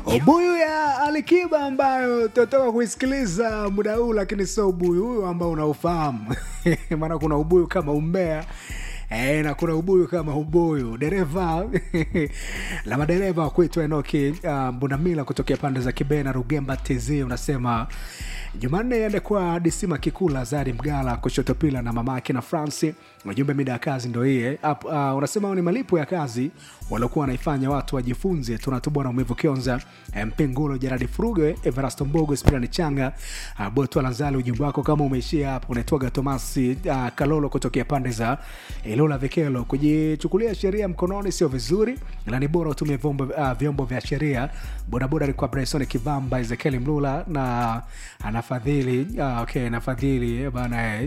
ubuyu ya alikiba ambayo tunatoka kuisikiliza muda huu lakini sio ubuyu huyu ambao unaufahamu maana kuna ubuyu kama umbea E, na kuna ubuyu kama ubuyu dereva la madereva wa kuitwa enoki uh, mbunamila kutokea pande za kibena rugemba tz unasema jumanne iende kwa disima kikula zari mgala kushoto pila na mamake na franci ujumbe mida ya kazi ndo hiye uh, unasema ni malipo ya kazi waliokuwa wanaifanya watu wajifunze tunatubwa na umivu kionza mpingulo jeradi furuge everasto mbogo spirani changa uh, botwa lanzali ujumbe wako kama umeishia hapo unaitwaga tomasi uh, kalolo kutokea pande za ilola vikelo kujichukulia sheria mkononi sio vizuri ila ni bora utumie vyombo, uh, vyombo vya sheria bodaboda alikuwa bryson kivamba ezekieli mlula na anafadhili uh, okay anafadhili bana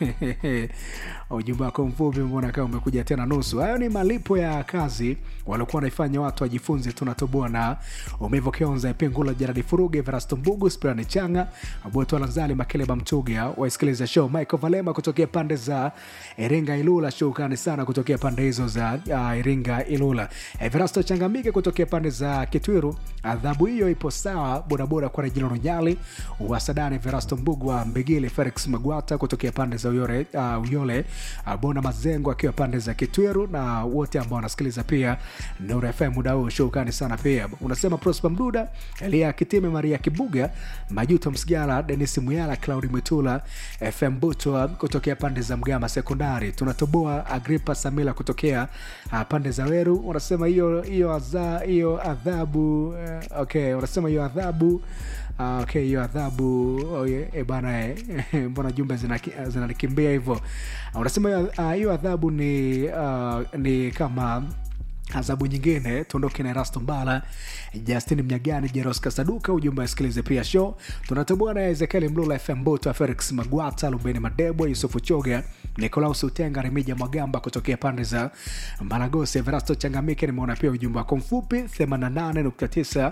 ujumbe wako mfupi mbona kama umekuja tena nusu hayo ni malipo ya kazi waliokuwa wanaifanya watu wajifunze tunatoboa na umevo kionza ipengula jaradi furuge verasto mbugu spirani changa botwalanzali makeleba mchuga waisikiliza show michael valema kutokea pande za iringa ilula shukrani sana kutokea pande hizo za uh, iringa ilula everasto changamike kutokea pande za kitwiru adhabu hiyo ipo sawa bodaboda kwa rejilo runyali wasadani verasto mbugu wa mbigili felix magwata kutokea pande za uyore, uh, uyole uh, bona mazengo akiwa pande za kitwiru na wote ambao wanasikiliza pia nuru fm muda huu shukrani sana pia unasema prosper mduda elia kitime maria kibuga majuto msigara denis muyala claudi mwitula fm butwa kutokea pande za mgama sekondari tunatoboa agripa samila kutokea uh, pande za weru unasema hiyo hiyo adha, hiyo adhabu uh, okay unasema hiyo adhabu Uh, okay hiyo adhabu oh, yeah, e bana eh, mbona jumbe zinanikimbia zina hivyo uh, unasema hiyo uh, adhabu ni uh, ni kama adhabu nyingine tuondoke na erasto mbala justin mnyagani jeros kasaduka ujumbe asikilize pia show tunatoboa na ezekieli mlula fm boto felix magwata lubeni madebo yusufu choga nikolaus utenga remija mwagamba kutokea pande za maragosi everasto changamike nimeona pia ujumbe wako mfupi 88.9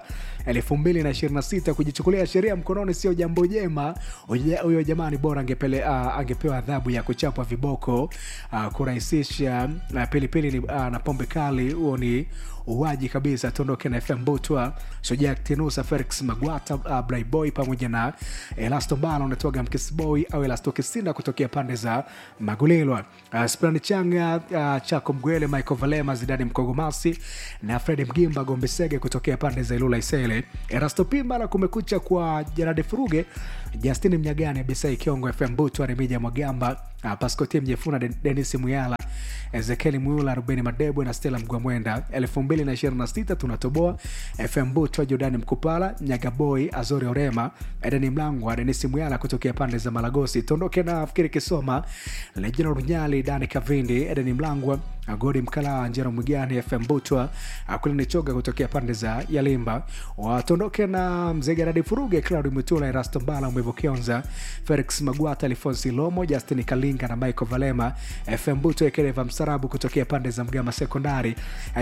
2026 kujichukulia sheria mkononi sio jambo jema huyo jamani bora angepele, uh, angepewa adhabu ya kuchapwa viboko uh, kurahisisha uh, pilipili uh, na pombe kali huo ni uwaji kabisa tuondoke na fm butwa shujaa tenusa felix magwata uh, braiboy pamoja na elasto mbala unatoga mkisboy au elasto kisinda kutokea pande za magulilwa uh, sprani changa uh, chako mgwele michael valema zidani mkogomasi na fredi mgimba gombesege kutokea pande za ilula isele erasto pimbala kumekucha kwa jarade furuge justin mnyagani bisai kiongo fm butwa remija mwagamba uh, paskoti mjefuna denis muyala ezekieli mwiula rubeni madebwe na stela mgwamwenda 226 tunatoboa fm butwa jordani mkupala nyagaboi azori orema edeni mlangwa denisi mwyala kutokea pande za malagosi tondoke na fikiri kisoma lejina runyali dani kavindi edeni mlangwa godi mkalaa njero mwigani fm butwa kulini choga kutokea pande za yalimba watondoke na mzee garadi furuge claudi mwitula erasto mbala mwevo kionza felix magwata alfonsi lomo justin kalinga na michael valema fm butwa ekereva msarabu kutokea pande za mgama sekondari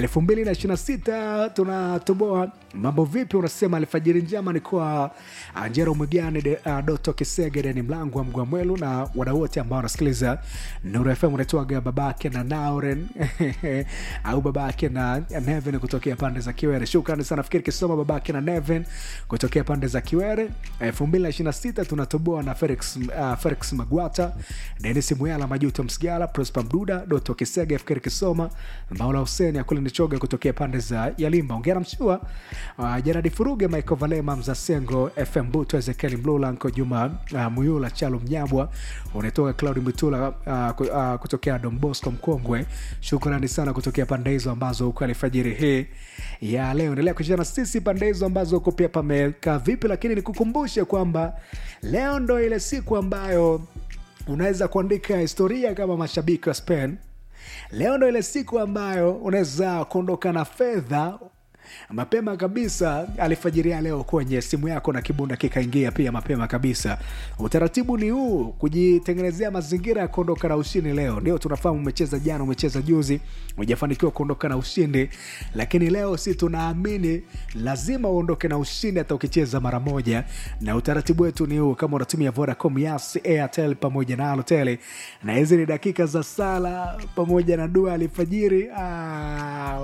226 tunatoboa mambo vipi unasema alfajiri njema ni kwa njero mwigani de, uh, doto kisege deni mlango wa mgwamwelu na wadau wote ambao wanasikiliza nuru fm unaitwaga babake na nauren au babake na neven kutokea pande za kiwere shukrani sana fikiri kisoma babake na neven kutokea pande za kiwere 226 tunatoboa na felix, uh, felix magwata denis muyala majuto msigala prosper mduda doto kisege fikiri kisoma maula huseni akulinichoga kutokea pande za yalimba ongera mshua uh, jeradi furuge michael valema mzasengo fm buto ezekieli mlula nko juma uh, muyula chalo mnyabwa unatoka claudi mwitula uh, uh, kutokea dombosco mkongwe shukrani sana kutokea pande hizo ambazo huko alfajiri hii ya leo endelea kucheza na sisi pande hizo ambazo huko pia pamekaa vipi lakini nikukumbushe kwamba leo ndo ile siku ambayo unaweza kuandika historia kama mashabiki wa spain leo ndo ile siku ambayo unaweza kuondoka na fedha mapema kabisa alifajiria leo kwenye simu yako na kibunda kikaingia pia mapema kabisa utaratibu ni huu kujitengenezea mazingira ya kuondoka na ushindi leo ndio tunafahamu umecheza jana umecheza juzi ujafanikiwa kuondoka na ushindi lakini leo si tunaamini lazima uondoke na ushindi hata ukicheza mara moja na utaratibu wetu ni huu kama unatumia vodacom yas airtel pamoja na alotel na hizi ni dakika za sala pamoja na dua alifajiri ah,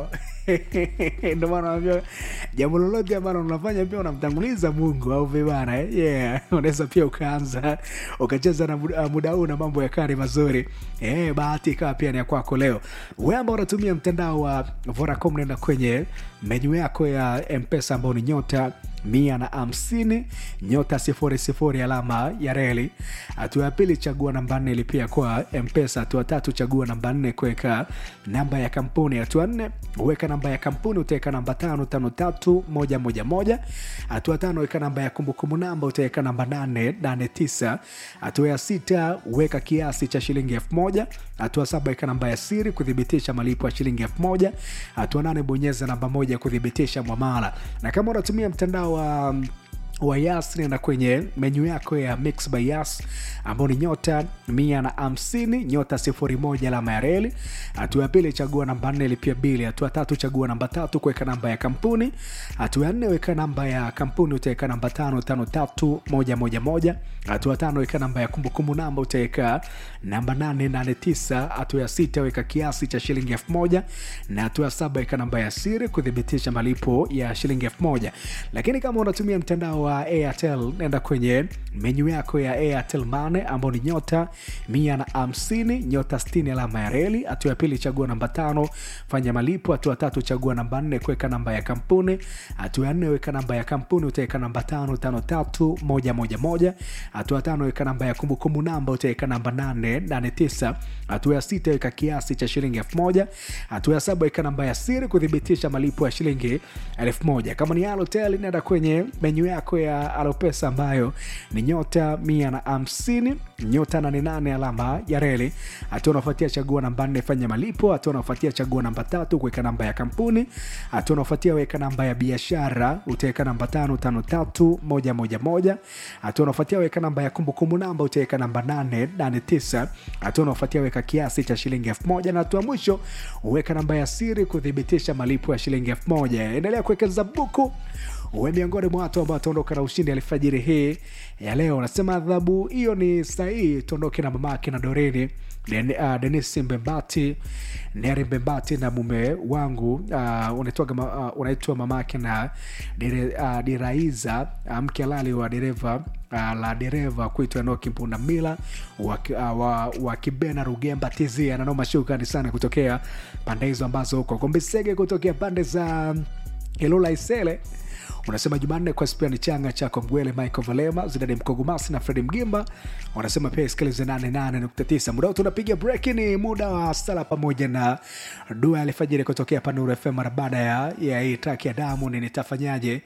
ndio maana naambia jambo lolote ambalo unafanya pia unamtanguliza mungu au vibana eh? yeah. unaweza pia ukaanza ukacheza na muda, muda huu na mambo ya kari mazuri eh, bahati ikawa pia ni ya kwako leo we ambao unatumia mtandao wa vodacom nenda kwenye menyu yako ya mpesa ambao ni nyota mia na hamsini nyota sifuri sifuri alama ya reli hatua ya pili chagua namba nne ilipia kwa mpesa hatua tatu chagua namba nne kuweka namba ya kampuni hatua nne weka namba ya kampuni utaweka namba tano tano tatu moja moja moja hatua tano weka namba ya kumbukumbu namba utaweka namba nane nane tisa hatua ya sita weka kiasi cha shilingi elfu moja hatua saba weka namba ya siri kuthibitisha malipo ya shilingi elfu moja hatua nane bonyeza namba moja kuthibitisha mwamala na kama unatumia mtandao wa wa yas nenda kwenye menyu yako ya mix by yas ambao ni nyota mia na hamsini nyota sifuri moja alama ya reli hatua ya pili chagua namba nne lipia bili hatua tatu chagua namba tatu kuweka namba ya kampuni hatua ya nne weka namba ya kampuni utaweka namba tano tano tatu moja moja moja hatua tano weka namba ya kumbukumbu namba utaweka namba nane nane tisa hatua ya sita weka kiasi cha shilingi elfu moja na hatua ya saba weka namba ya siri kuthibitisha malipo ya shilingi elfu moja lakini kama unatumia mtandao wa airtel nenda kwenye menyu yako ya airtel mane ambao ni nyota mia na hamsini nyota 60 alama ya reli hatua ya pili chagua namba tano fanya malipo hatua tatu chagua namba nne kuweka namba ya kampuni hatua ya nne weka namba ya kampuni utaweka namba tano tano tatu moja moja moja hatua tano weka namba ya kumbukumbu namba utaweka namba nane nane tisa hatua ya sita weka kiasi cha shilingi elfu moja hatua ya saba weka namba ya siri kuthibitisha malipo ya shilingi elfu moja kama ni alotel nenda kwenye menyu yako ya alopesa ambayo ni nyota mia na hamsini nyota 88 alama ya reli hatua unaofuatia chagua namba nne fanya malipo hatua unaofuatia chagua namba tatu kuweka namba ya kampuni hatua unaofuatia weka namba ya biashara utaweka namba tano tano tatu moja moja moja hatua unaofuatia weka namba ya kumbukumbu namba utaweka namba nane nane tisa hatua unaofuatia weka kiasi cha shilingi elfu moja na hatua mwisho uweka namba ya siri kuthibitisha malipo ya shilingi elfu moja endelea kuwekeza buku uwe miongoni mwa watu ambao wataondoka na ushindi alfajiri hii ya leo unasema adhabu hiyo ni sahihi tuondoke na mamake na doreni Den, uh, denis mbembati neri mbembati na mume wangu uh, unaitwa uh, unaitwa mamake na dire, uh, diraiza uh, mke halali wa dereva uh, la dereva kuitwa enoki mpundamila wa, uh, wa, wa kibena rugemba tz ananoma shukrani sana kutokea pande hizo ambazo huko kombisege kutokea pande za ilula isele unasema jumanne kwa spiani changa chako mgwele michael valema zidani mkogumasi na fredi mgimba wanasema pia isikilize 88.9 muda huu tunapiga breki ni muda wa sala pamoja na dua alifajiri kutokea panuru fm mara baada ya, ya hii traki ya damu ni nitafanyaje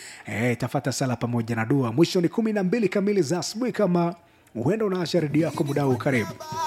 e, tafata sala pamoja na dua mwisho ni kumi na mbili kamili za asubuhi kama huenda unaasha redio yako muda huu karibu